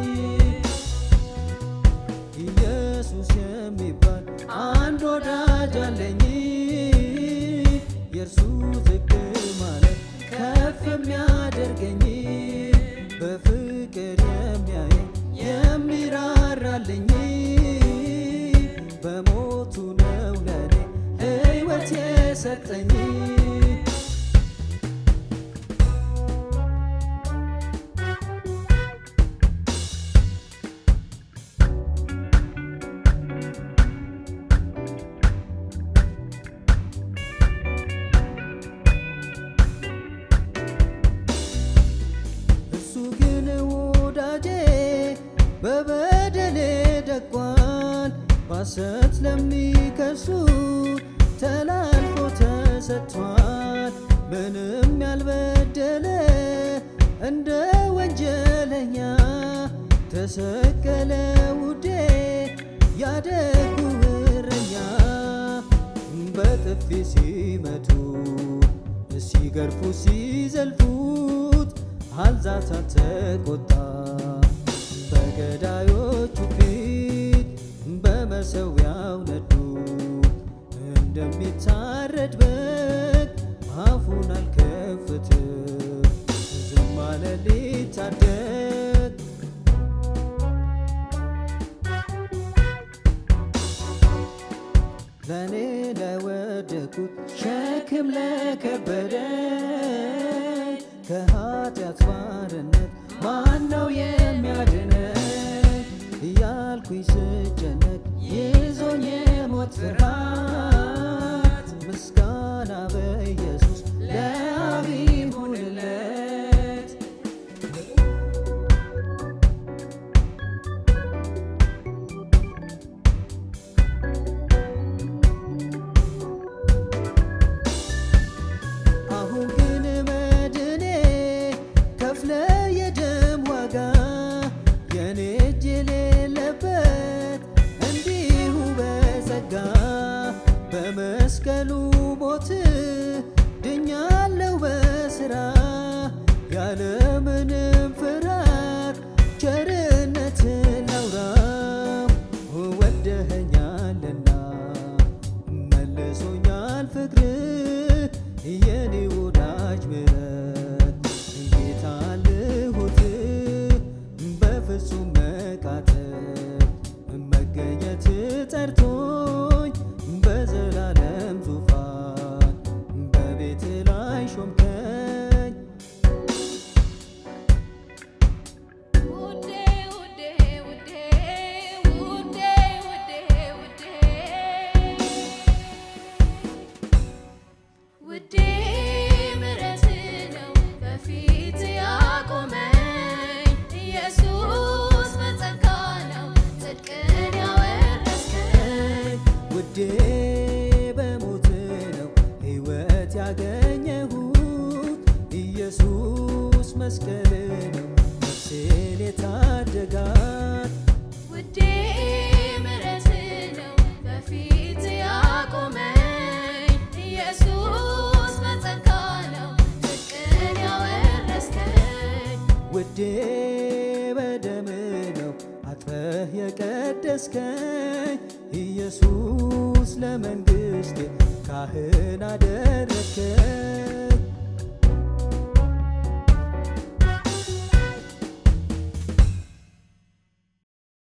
ኢየሱስ የሚባል አንድ ወዳጅ አለኝ የእርሱ ዝቅ ማለት ከፍ የሚያደርገኝ በፍቅር የሚያየኝ የሚራራልኝ በሞቱ ነው ለኔ ሕይወት የሰጠኝ እሱ ግን ወዳጄ በበደሌ ደቋል ባሰት ለሚከሱ ተላልፎ ተሰጥቷል ምንም ያልበደለ እንደ ወንጀለኛ ተሰቀለ ውዴ ያደጉ እረኛ በጥፊ ሲመቱ ሲገርፉ ሲዘልፉት አልዛታ ተቆጣ በገዳዮቹ ፊት በመሰዊያው ነዱ እንደሚታረድ በግ አፉን አልከፍትም ዝም አለ ሊታደግ ለእኔ ለወደቁት ሸክም ለከበደ ከኃጢአት ባርነት ማነው የሚያድነኝ እያልኩኝ ስጨነቅ ይዞኝ የሞት ፍርሃት ምስጋና በኢየሱስ ለአብ ይሁንለት አሁን ግን መድኔ ከፍለ የደም ዋጋ የኔ እጅ የሌለበት እንዲሁ በጸጋ በመስቀሉ ሞት ድኛለው በስራ ያለምንም ፍርሃት ቸርነት ላውራ ወደኸኛልና መልሶኛል ፍቅር የኔ ወዳጅ ምረት ጌታ ልሁት በፍጹም መቃተት መገኘት ጠርቶኝ በዘላለም ዙፋን በቤት ላይ ሾምከኝ ውዴ ውዴ ውዴ ውዴ ውዴ ውዴ ውዴ ምሕረት ነው በፊት ያቆመኝ ኢየሱስ በጸጋ ነው ጽድቅን ያወረስከኝ ውዴ በሞት ነው ሕይወት ያገኘሁት ኢየሱስ መስቀል ነው ነፍሴን የታደጋት ውዴ ምሕረት ነው በፊት ያቆመኝ ኢየሱስ በጸጋ ነው ጽድቅን ያወረስከኝ ውዴ በደም ነው አጥበህ የቀደስከኝ ኢየሱስ ለመንግሥቴ ካህን አደረግከኝ